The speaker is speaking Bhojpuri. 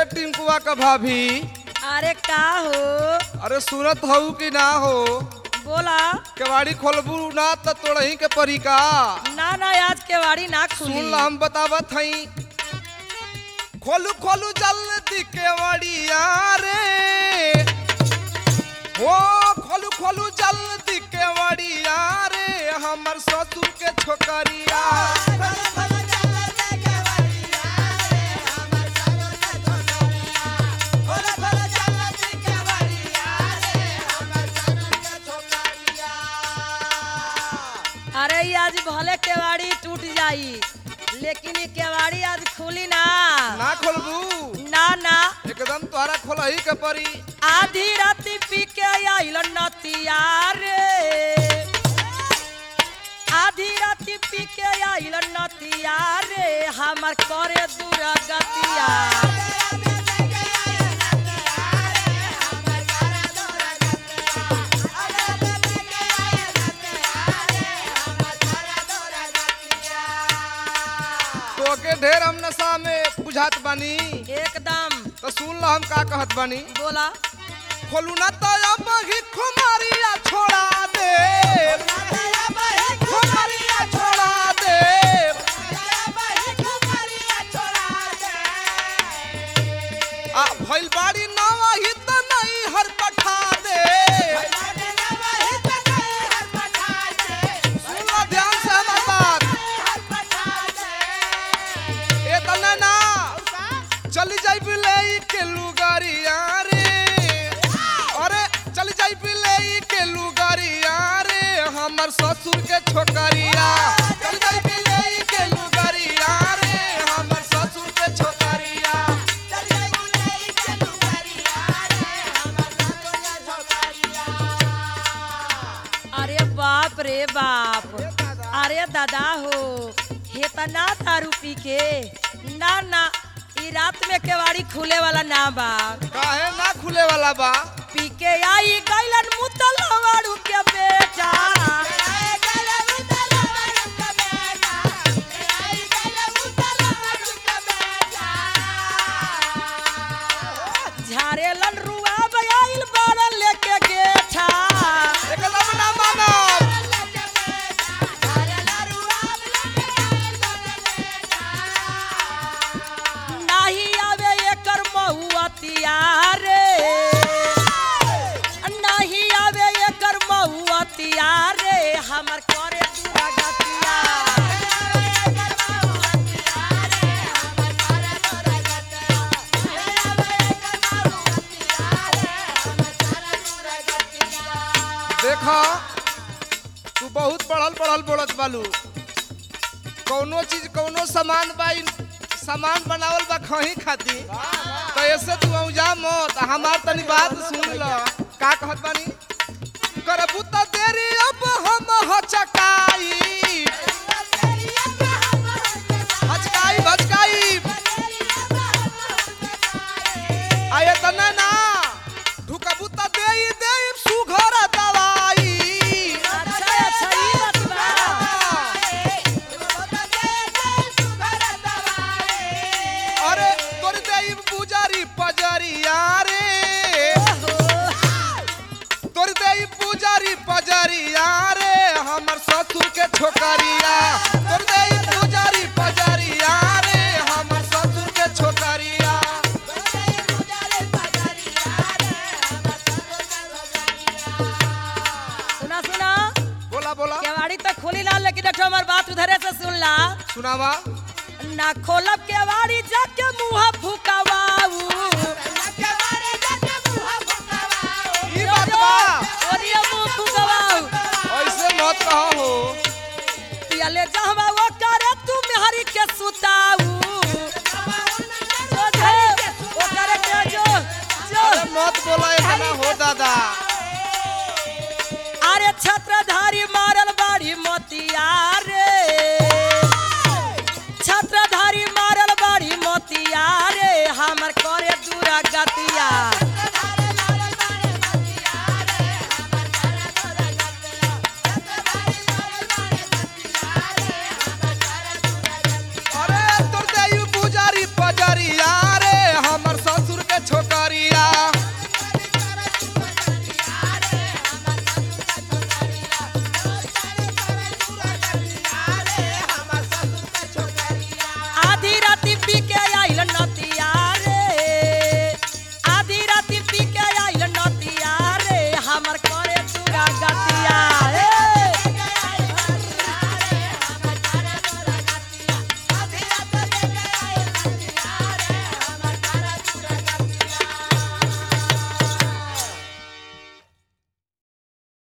टिंकुआ का भाभी अरे का हो अरे सुनत हऊ कि ना हो बोला केवाड़ी खोलबू ना त तोड़ही के परी का ना ना आज केवाड़ी ना खुली सुन ला हम बतावत हई खोलू खोलू जल्दी केवड़िया रे हो खोलू खोलू जल्दी केवड़िया रे हमर ससुर के छोकरिया अरे ये आज भले केवाड़ी टूट जाई लेकिन ये केवाड़ी आज खुली ना ना खोलबू ना ना एकदम तोहरा खोलही के परी आधी राती पी के आइल नतिया रे आधी राती पी के आइल नतिया रे हमर करे दूर गतिया तो के ढेर हम नशा में बुझात बानी एकदम तो सुन ला हम का कहत बानी बोला खोलू ना तो अब ही खुमारिया छोड़ा दे खुमारिया छोड़ा दे आ भइल बाड़ी नवा ही तो नहीं हर पठा दे सुन ला ध्यान से हमार बात ए तना ना चली जाई बिले के लुगारिया रे अरे चली जाई बिले के लुगारिया रे हमर ससुर के छोकरिया चली जाई बिले के लुगारिया रे हमर ससुर के छोकरिया अरे बाप रे बाप अरे दादा हो हेतना दारू पी के ना ना ई रात में केवाड़ी खुले वाला ना बा काहे ना खुले वाला बा पी के आई गैलन मुतलवाड़ू के बेटा झारेलन रुआ बयाइल बारन लेके गेठा एकदम ना मानब नाही आवे एकर महुआ तियारे नाही आवे एकर महुआ तियारे हमर करे दूरा गतिया देखा तू बहुत पढ़ल पढ़ल बोलत बालू कौनो चीज कौनो सामान बा इन- सामान बनावल बा खही खाती तो ऐसे तू औजा मत हमार तनी बात सुन ल का कहत बानी करबू त देरी अब हम हचकाई हचकाई भचकाई आये तना ना ढुकबू त देई देई सुघर दवाई अच्छा अच्छा ई बात बा अरे तोर देई पुजारी पजरिया रे तोर देई पुजारी पजरिया रे हमर ससुर के छोकरिया तोर देई पुजारी पजरिया रे हमर ससुर के छोकरिया सुना सुना बोला बोला केवाड़ी तो खोली ला लेकिन देखो हमार बात उधरे से सुन ला सुनावा ना खोलब केवाड़ी जाके मुंह फुकावाऊ ई बात बा ओरिया मुंह फुकावाऊ ऐसे मत कहो हो पियले जहवा वो करे तू मेहरी के सुताऊ जो जे वो करे के जो जो अरे मत बोला इतना हो दादा अरे छत्रधारी मारल बाड़ी मोतिया रे छत्रधारी मारल बाड़ी मोतिया रे हमर करे दूरा गतिया